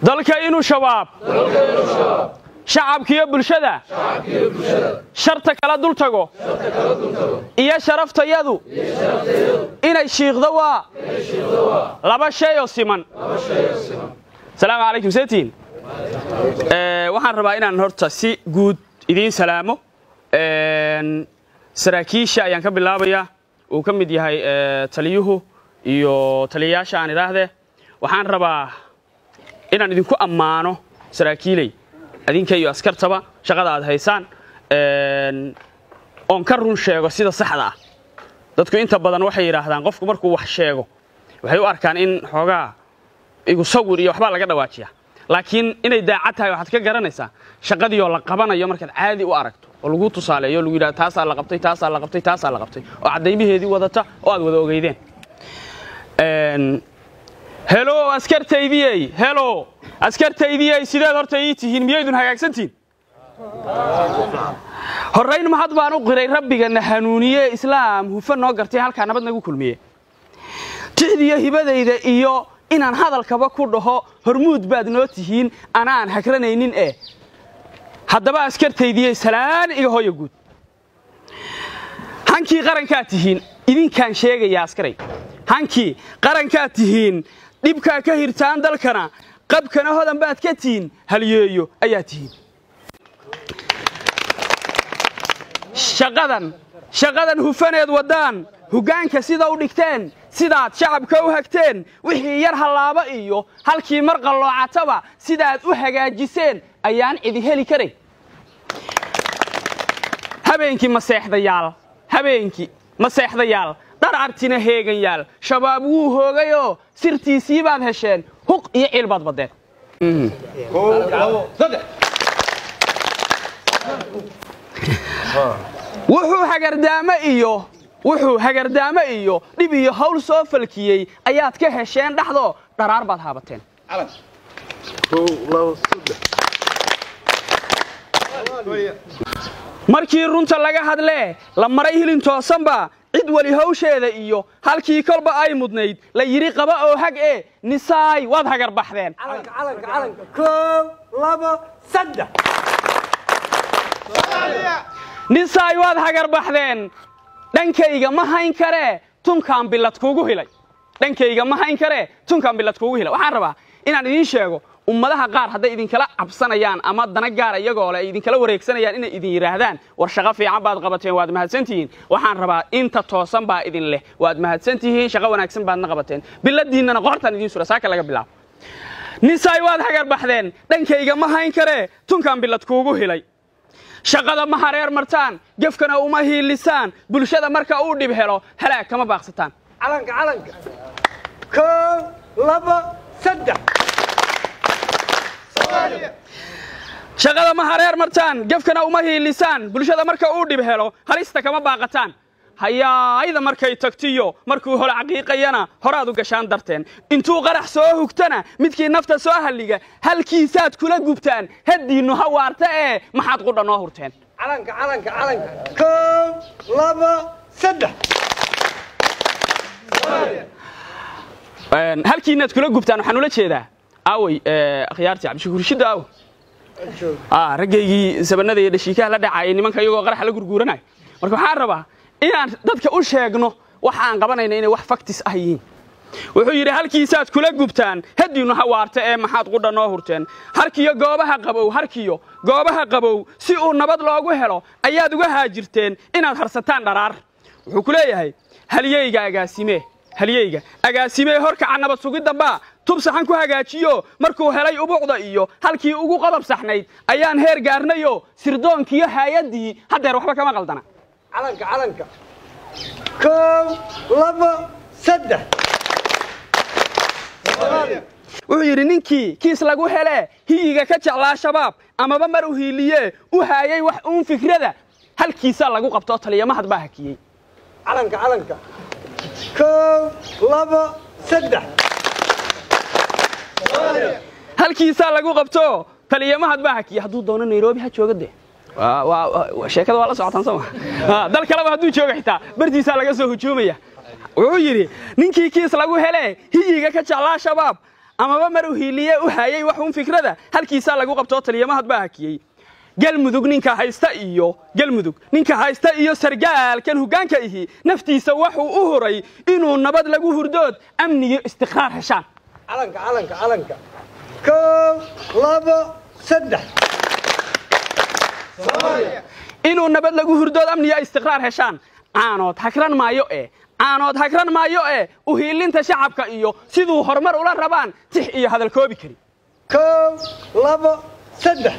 dalka inuu shabaab shacabkiiyo bulshada sharta kala dul tago iyo sharaftayadu inay shiiqdo waa laba shay oo siman asalaamu calaykum setiin waxaan rabaa inaan horta si guud idiin salaamo saraakiisha ayaan ka bilaabayaa uu ka mid yahay taliyuhu iyo taliyayaasha aan idhaahdee waxaan rabaa inaan idinku ammaano saraakiiley adinka iyo askartaba shaqada aad haysaan oon ka run sheego sida saxda ah dadku inta badan waxay yidhaahdaan qofku markuu wax sheego waxay u arkaan in xoogaa igu sawir iyo waxbaa laga dhawaajiya laakiin inay daacad tahay waxaad ka garanaysaa shaqadiioo la qabanayo markaad caadi u aragto oo lagu tusaaleeyo o lagu yidhahdo taasaa la qabtay taasaa la qabtay taasaa la qabtay oo caddaymaheedii wadata oo aad wada ogeydeen helo askartaydiyey helo askartaydiyey sideed horta ii tihiin miyaydun hagaagsantihin horrayn mahad baan u qiray rabbigana hanuuniye islaam hufa noo gartay halkaa nabad nagu kulmiye tixdiyo hibadayda iyo inaan hadalkaba ku dhaho hormuud baad noo tihiin anaan hagranaynin eh haddaba askartaydiyey salaan iga hooya guud hankii qarankaad tihiin idinkaan sheegayaa askaray hankii qarankaad tihiin dhibkaa ka hirtaan dalkana qabkana hodan baad ka tihiin halyeeyo ayaa tihiin shaqadan shaqadan hufaneed waddaan hoggaanka sida u dhigteen sidaad shacabka u hagteen wixii yar hallaaba iyo halkii mar qalloocataba sidaad u hagaajiseen ayaan cidi heli karay habeenkii maseexdayaal habeenkii maseexdayaal dharcartina heeganyaal shabaab wuu hoogayoo sirtiisii baad hesheen huq iyo ciil baad baddeen wuxuu hagardaamo iyo wuxuu hagardaamo iyo dhib iyo hawl soo falkiyey ayaad ka hesheen dhexdoo dharaar baad haabateen markii runta laga hadlee la maray hilin toosanba cid weli hawsheeda iyo halkii kolba ay mudnayd la yidhi qaba oo hag ee nisaay waad hagar baxdeen nisaay waad hagar baxdeen dhankayga ma hayn karee tunkaan billad kuugu hilay dhankayga ma hayn karee tunkaan billad kuugu hilay waxaan rabaa inaan idiin sheego ummadaha qaar hadday idinkala cabsanayaan ama dana gaara iyagoo le ay idinkala wareegsanayaan inay idin yidhaahdaan war shaqo fiican baad qabateen waad mahadsantihiin waxaan rabaa inta toosan baa idin leh waad mahadsantihiin shaqo wanaagsan baadna qabateen biladiinnana qoortaan idiin sura saaka laga bilaabo nisaay waad hagar baxdeen dhankayga ma hayn karee tunkaan billad kuugu hilay shaqada ma hareer martaan gefkana uma hiilisaan bulshada marka uu dhib helo halaag kama baaqsataan shaqada ma hareer martaan gefkana uma hiilisaan bulshada marka uu dhib helo halista kama baaqataan hayaayda markay tagtiyo markuu holo caqiiqayana horaad u gashaan darteen intuu qarax soo hugtana midkii nafta soo halliga halkiisaad kula gubtaan haddiinnu ha waarta ee maxaad qudha noo hurteen halkiinaad kula gubtaan waxaan ula jeedaa aawey akhyaartii cabdishakuur shidda aaw raggaygii sabanada iyo dhashiikaha la dhacayay nimanka iyagoo qaraxa la gurguuranay marka waxaan rabaa inaan dadka u sheegno waxa aan qabanayna inay wax faktis ah yihiin wuxuu yidhi halkiisaad kula gubtaan haddiinnu ha waarta ee maxaad qudha noo hurteen harkiyo goobaha qabow harkiyo goobaha qabow si uu nabad loogu helo ayaad uga haajirteen inaad harsataan dharaar wuxuu ku leeyahay halyeyga agaasimee halyeyga agaasimee horkaca nabad sugiddanbaa tub saxan ku hagaajiyo markuu helay ubuucda iyo halkii ugu qodob saxnayd ayaan heer gaarnayo sirdoonkiiyo haayaddii haddeer waxba kama qaldana calanka calanka kow labo saddex wuxuu yidhi ninkii kiis lagu helee hiyiga ka jeclaa shabaab amaba mar u hiiliye u haayay wax uun fikrada halkiisaa lagu qabtoo taliyamahad baa hakiyey calanka calanka kow labo saddex halkiisaa lagu qabto taliyamahad baa hakiyey hadduu doono nairobi ha jooga dee sheekada waa la socotaan soo ma dal kaleba hadduu jooga xitaa bartiisaa laga soo hujuumaya wuxuu yidhi ninkii kiis lagu hele hiyiga ka jeclaa shabaab amaba mar u hiiliye u hayay wax un fikrada halkiisaa lagu qabtoo taliyamahad baa hakiyey galmudug ninka haysta iyo galmudug ninka haysta iyo sargaalkan hoggaanka ihi naftiisa wuxuu u huray inuu nabad lagu hurdood amniyo istiqraar heshaan calanka calanka calanka kow labo saddex inuu nabad lagu hurdood amniyo istiqraar heshaan caanood hagran maayo ee caanood hagran maayo ee u hiilinta shacabka iyo siduu horumar ula rabaan tix iyo hadal koobi kari kow labo saddex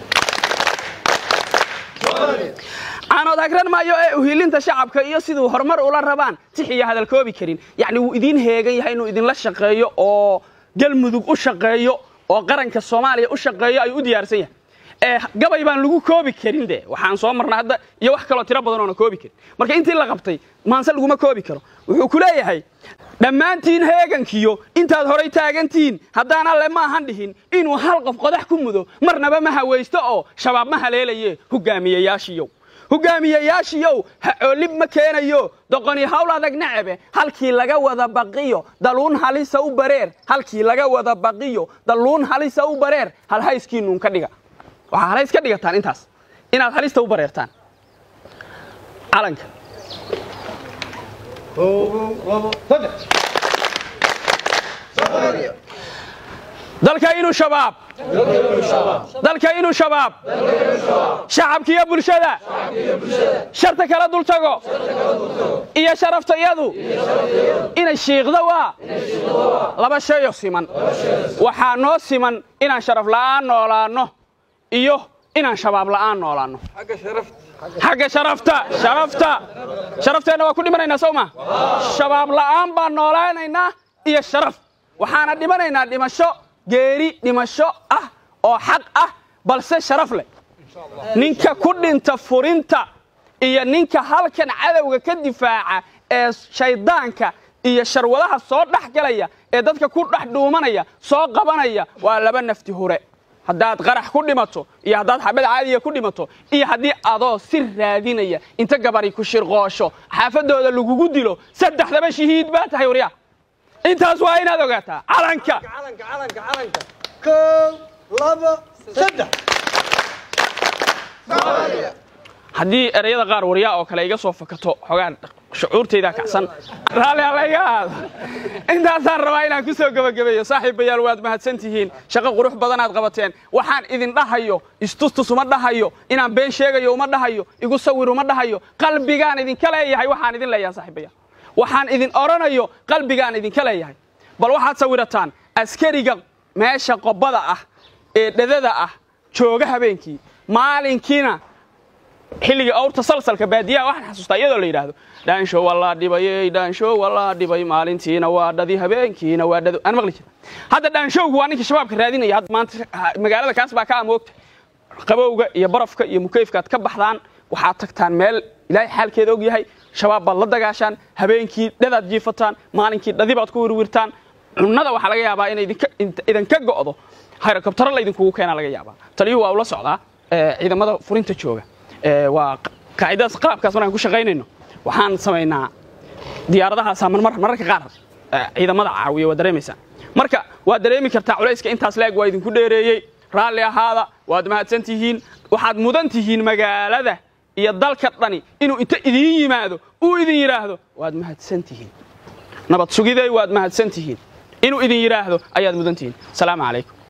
caanood hagran maayo ee uhiilinta shacabka iyo siduu horumar ula rabaan tix iyo hadal koobi karin yacni wuu idiin heegan yahay inuu idinla shaqeeyo oo galmudug u shaqeeyo oo qaranka soomaaliya u shaqeeyo ayuu u diyaarsan yahay ee gabay baan lagu koobi karin de waxaan soo marnay hadda iyo wax kaloo tiro badan oona koobi karin marka intii la qabtay maanse laguma koobi karo wuxuu ku leeyahay dhammaantiin heegankiyo intaad horay taagantihiin haddaan alle maahan dhihin inuu hal qof qodax ku mudo marnaba ma hawaysto oo shabaab ma haleelaye hogaamiyayaashiyow hogaamiyayaashiyow ha coolib ma keenayo doqoni hawl adag nacabe halkii laga wada baqiyo daluun halisa u bareer halkii laga wada baqiyo daluun halisa u bareer halhayskiinuun ka dhiga waxaa halays ka dhigataan intaas inaad halista u bareertaan calanka kow labo saddex dalka inuu shabaab dalka inuu shabaab shacabkiiyo bulshada sharta kala dul tago iyo sharaftayadu inay shiiqdo waa laba shayoo siman waxaa noo siman inaan sharaf la'aan noolaanno iyo inaan shabaab la'aan noolaanno xagga sharafta xagga sharafta sharafta sharafteenna waa ku dhimanaynaa sow ma shabaab la'aan baan noolaanaynaa iyo sharaf waxaana dhimanaynaa dhimasho geeri dhimasho ah oo xaq ah balse sharaf leh ninka ku dhinta furinta iyo ninka halkan cadowga ka difaaca ee shayddaanka iyo sharwadaha soo dhex galaya ee dadka ku dhex dhuumanaya soo qabanaya waa laba nafti hore haddaad qarax ku dhimato iyo haddaad xabad caadiya ku dhimato iyo haddii adoo si raadinaya inta gabari ku shirqoosho xaafadooda lagugu dilo saddexdaba shahiid baa tahay waryaa intaas waa inaad ogaataa calanka calanka calanka calanka kow labo saddex haddii ereyada qaar waryaa oo kale iga soo fakato xogaan shucuurtaydaa kacsan raalli allayga aado intaasaan rabaa inaan ku soo gebagabeeyo saaxiibayaal waad mahadsan tihiin shaqo qurux badanaad qabateen waxaan idin dhahayo istustus uma dhahayo inaan been sheegayo uma dhahayo igu sawir uma dhahayo qalbigaan idinka leeyahay waxaan idin leeyahay saaxiibayaal waxaan idin odhanayo qalbigaan idinka leeyahay bal waxaad sawirataan askariga meesha qobada ah ee dhadada ah jooga habeenkii maalinkiina xilligii awrta salsalka baadiyaha waxaan xasuustaa iyadoo la yidhaahdo dhaansho waa la dhibayey dhaansho waa la dhibay maalintiina waa dhadi habeenkiina waa dhado aan maqli jira hadda dhaanshowgu waa ninkii shabaabka raadinaya hadda maanta magaalada kaas baa ka amoogta qabowga iyo barafka iyo mukayfka aad ka baxdaan waxaad tagtaan meel ilaahay xaalkeeda og yahay shabaab baad la dagaashaan habeenkii dhadaad jiifataan maalinkii dhadi baad ku wirwirtaan cunnada waxaa laga yaabaa inay idinka go'do hayrokabtaro laydinkugu keenaa laga yaabaa taliyuhu waa ula socdaa ciidamada furinta jooga waa qaacidadaas qaabkaas markaan ku shaqaynayno waxaan samaynaa diyaaradahaasa marmar mararka qaar ciidamada caawiya waa dareemaysaan marka waad dareemi kartaa culayska intaas leeg waa idinku dheereeyey raalli ahaada waad mahadsan tihiin waxaad mudan tihiin magaalada iyo dalka dhani inuu inta idiin yimaado uu idin yidhaahdo waad mahadsan tihiin nabad sugiday waad mahadsan tihiin inuu idin yidhaahdo ayaad mudan tihiin asalaamu calaykum